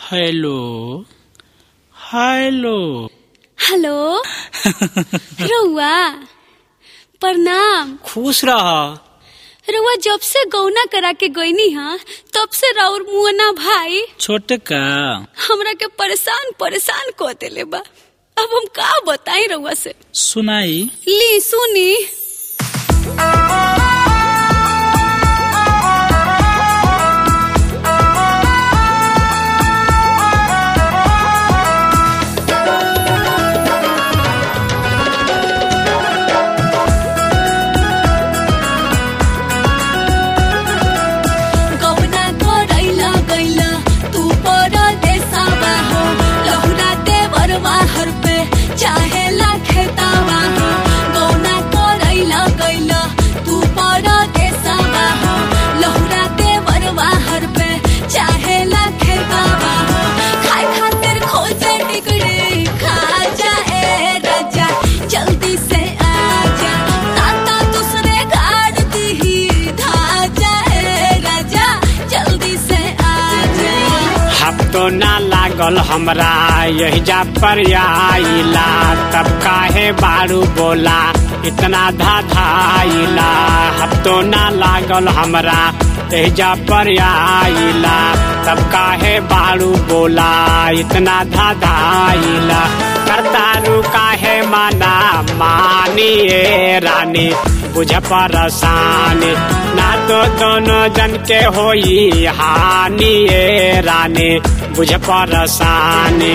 hello hello hello रउआ प्रणाम खुश रह रउआ जब से गौना करा के गईनी हा तब से राउर मुअना भाई छोटका हमरा के परेशान परेशान को देले बा अब हम का बताई रउआ से सुनाई ली सुनी गौना करैला गैला तू परदेसावा हो लहुरा देवर बाहर पे चाहे खेतावा हो गौना करैला गैला तू परदेसावा हो लहुरा देवर बाहर पे चाहे खेतावा हो खाए खातिर खोजे टिकड़ी खा जा ए राजा जल्दी से आजा नाता दूसरे गाड़ दी धाजा ए राजा जल्दी से आजा हफ्तो ना लागल हमरा यही जा पर आइला तब काहे बारू बोला इतना धाधाइला हफ्तो ना लागल हमरा यही जा पर आइला तब काहे बारू बोला इतना धाधाइला करतारू काहे माना मानिए रानी बुझ परसानी ना तो दोनों जन के होई हानि ए रानी बुझ परसानी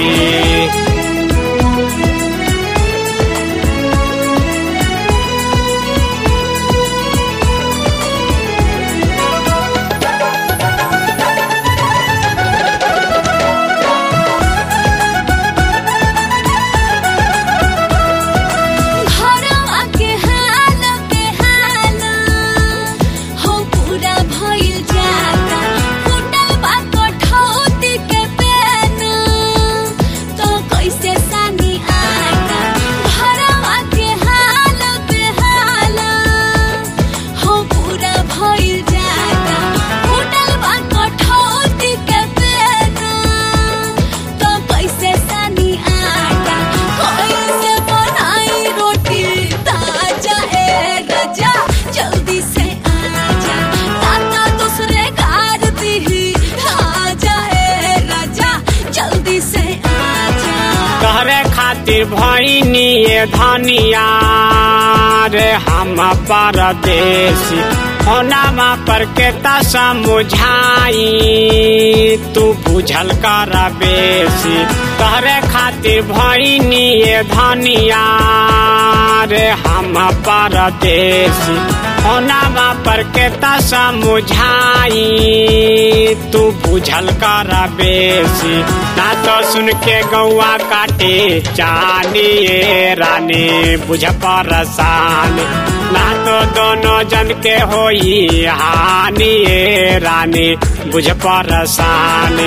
घरवा के हाल के हाल हो पूरा भइल जाता फुटल बा कठौती के पेन तो कैसे सानी आटा घरवा के हाल के हाल हो पूरा भइल जाता फुटल बा कठौती के पेन तो कैसे सानी आटा कैसे बनाई रोटी ताजा ए राजा जल्दी से आजा ताता दूसरे गार दी ताजा ए राजा जल्दी से आजा तोहरे खातिर भैनी ये धनिया रे हम परदेसी होनामा पर के ता समझाई तू बुझल कर बेसी तोहरे खातिर भैनी ये धनिया रे हम परदेसी होनामा पर के ता समझाई तू बुझल कर बेसी ना तो सुन के गौआ काटे चानी ए रानी बुझ परसान ना तो दोनों जन के होई हानि ए रानी बुझ परसानी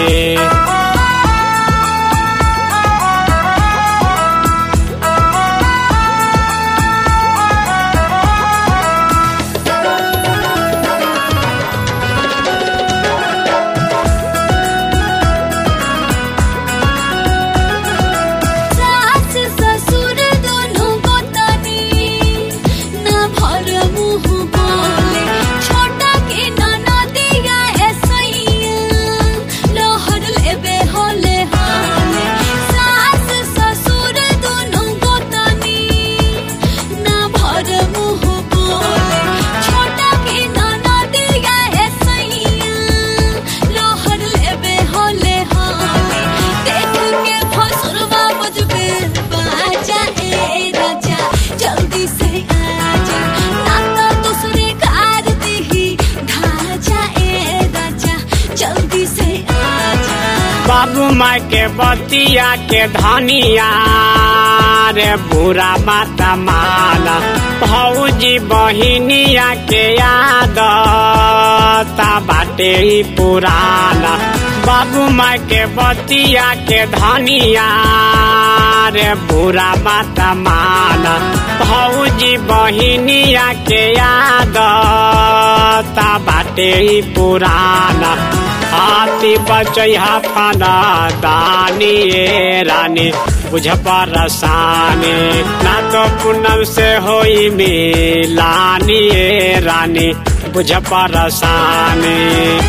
सास ससुर दोनों गोतनी ना भर मुंह बोले छोटा के ननदिया ऐसैया लहर लेबे होले हाले सास ससुर दोनों गोतनी ना भर मुंह बोले छोटा के ननदिया ऐसैया लहर लेबे होले हाले देख के फसुरवा बजबे बाजा ए राजा जल्दी से आजा नाता दूसरे कार दी धाजा ए राजा जल्दी से आजा बाबू माई के बतिया के धनिया रे बुरा माता माला भौजी बहिनिया के याद ता बाटे ही पुराना बाबू माई के बतिया के धनिया रे बुरा माता माला भौजी बहिनिया के याद ता बाटे ही पुराना हाथ विपत्ति बचैहा फाना दानी ए रानी बुझ परसानी ना तो पूनम से होई मिलानी ए रानी बुझ परसानी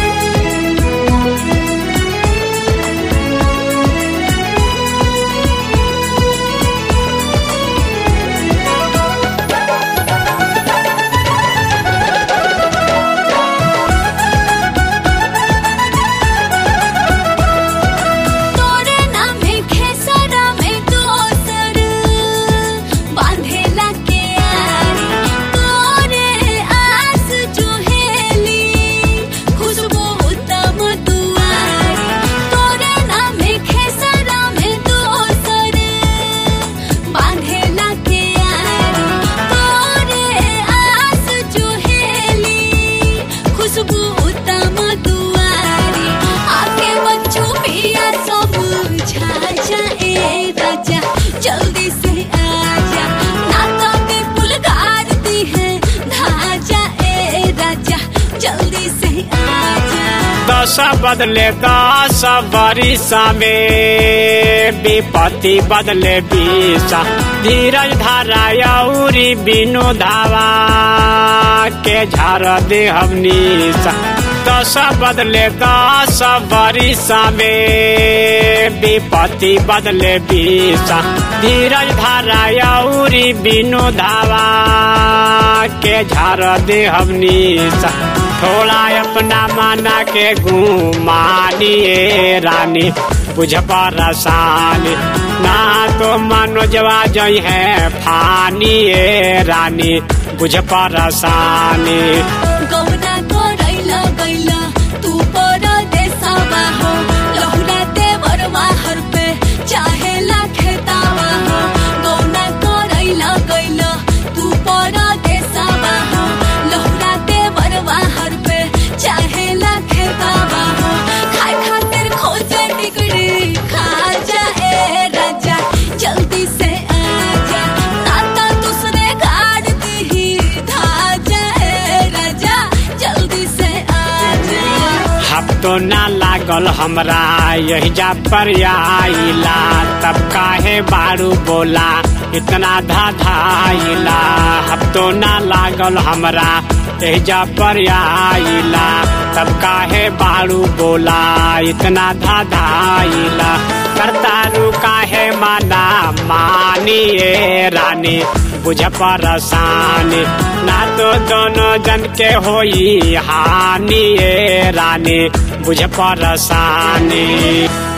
तोरे नामे खेसरा में दोसर बांधेला के आरी तोरे आस जुहेली खुशबू उत्तम दुआरी तोरे नामे खेसरा में दोसर बांधेला के आरी तोरे आस जुहेली खुशबू उत्तम दुआरी आके बच्चू पिया सब झाझा ए राजा जल्दी से आजा ना तो के पुल गाड़ती है धाजा ए राजा जल्दी से आजा दस बदले दस बरिसा में विपत्ति बदले बीसा धीरज धारा यौरी बिनु धावा के झार दे हमनीसा दस बदले दस बरिसा में विपत्ति बदले बीसा धीरज धारा यौरी बिनु धावा के झार दे हमनीसा थोड़ा अपना माना के घुमानिए रानी बुझ परसानी ना तो मनोजवा जई है फानिए रानी बुझ परसानी गौना करैला गैला तू पर देसावा हो लहुरा देवर माहर पे चाहे खेतावा हो गौना करैला गैला तू पर देसावा हो लहुरा देवर माहर पे चाहे खेतावा हो खाए खातिर खोजे टिकड़ी खा जा ए राजा जल्दी से आजा नाता दूसरे गाड़ दी धाजा ए राजा जल्दी से आजा हफ्तो ना लागल हमरा यही जा पर आइला तब काहे बारू बोला इतना धाधाइला हफ्तो ना लागल हमरा यही जा पर आइला तब काहे बारू बोला इतना धाधाइला करतारू काहे माना मानिए रानी बुझ परसानी ना तो दोनों जन के होई हानि ए रानी बुझ परसानी